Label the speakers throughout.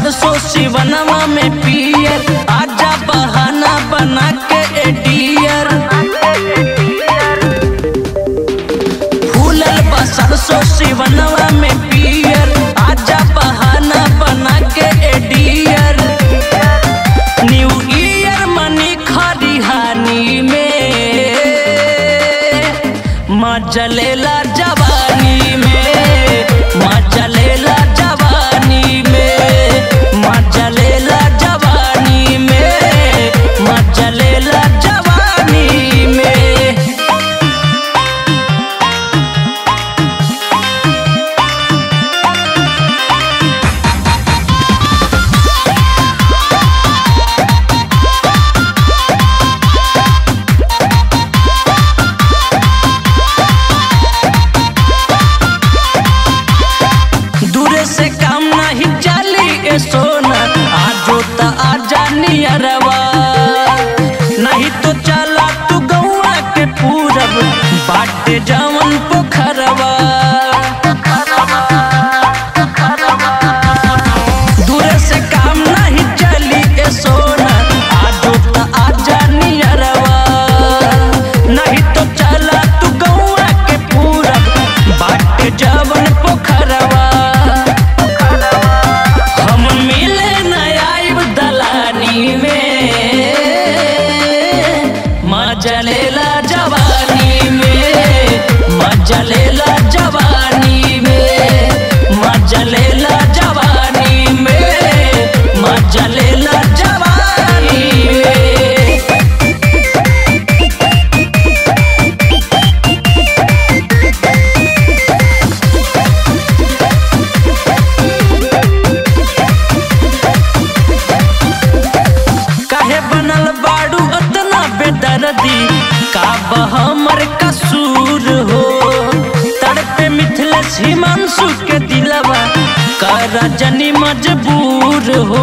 Speaker 1: सरसों शिवनवा में पियर आजा बहाना बना के एडियर फूलल बा सरसों शिवनवा में पियर आजा बहाना बना के एडियर न्यू ईयर मनी खरिहानी में मजा लेला जवानी में मजा लेला जवानी में मजा लेला जवानी में मजा लेला जवानी में दूरे से काम नहीं चली ए सोना आजो त आजा नियरवा नहीं तो चला तू गौआ के पूरब बाटे जवन पोखरवा दूरे से काम नहीं चली ए सोना आजो त आजा नियरवा नहीं तो चला तू गौआ के पूरब बाटे जवन पोखरवा हम मिले नयाब दलानी में मजा लेला जवानी में मजा लेला जवानी में मजा लेला जवानी में मजा लेला जवानी में काहे बनल बाड़ू अतना बेदर्दी का हमर कसूर हो तड़पे मिथिलेश हिमांशु के दिलवा कर जनी मजबूर हो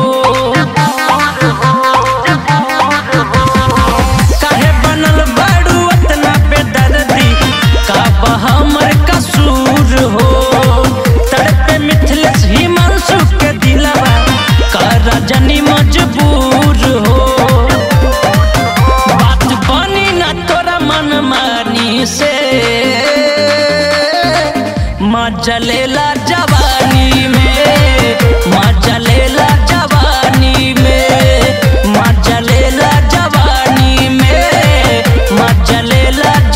Speaker 1: काहे बनल बाड़ू अतना बेदर्दी का हमर कसूर हो तड़पे मिथिलेश हिमांशु के दिलवा कर जनी मजबूर हो बात बनी ना तोरा मन मानी से मजा लेला जवानी में मजा लेला जवानी में मजा लेला जवानी में मजा लेला